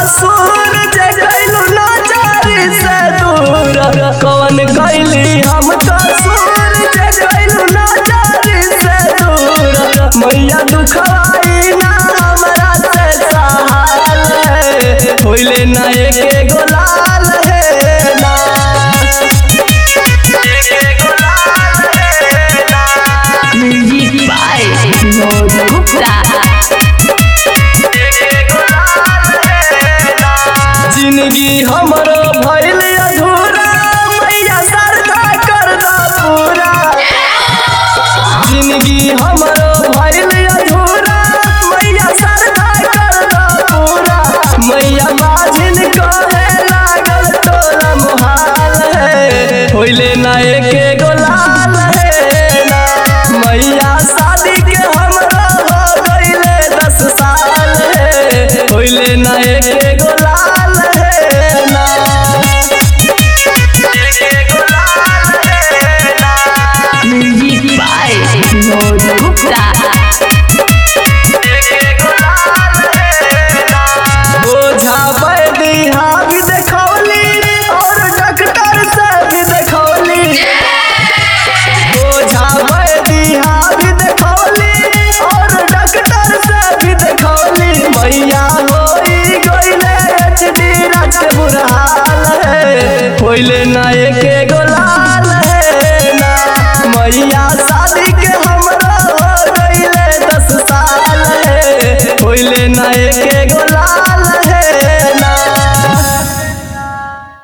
कसूर जे गइलू नजरी से दूर कौन कैली हम कसूर जे गइलू नजरी से दूर मैया दुखवाई ना हमरा से सहाल है होइले ना एक गोलाल है ना म्यूजिक बाय विनोद गुप्ता जिंदगी हमरो भइल अधूरा मैया सरदा कर दा पूरा जिंदगी हमरो भइल अधूरा मैया सरदा कर दा पूरा मैया बाजिन कहे लागल तोरा मुहाल है होइले ना एके गोलाल है ना मैया शादी के हमरा हो गइले दस साल है होइले ना एके गोलाल है ना म्यूजिक बाय विनोद गुप्ता ओझा वैद्य हाँ भी देखौली और डॉक्टर से भी देखौली ओझा वैद्य हाँ भी देखौली और डॉक्टर से भी देखौली मैया होई गइले एचडी राज के बुरा हाल है होइले ना एके गोलाल है ना मैया शादी के हमरा हो गइले दस साल है होइले ना एके